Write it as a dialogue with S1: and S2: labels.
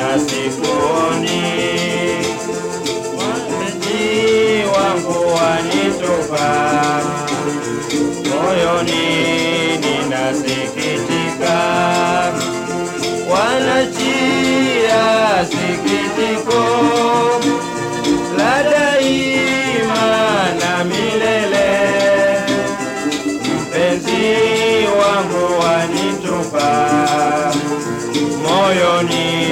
S1: na sikuoni, wapenzi wangu wanitupa, moyoni ninasikitika, wanachia sikitiko la daima na milele mpenzi wangu wanitupa moyoni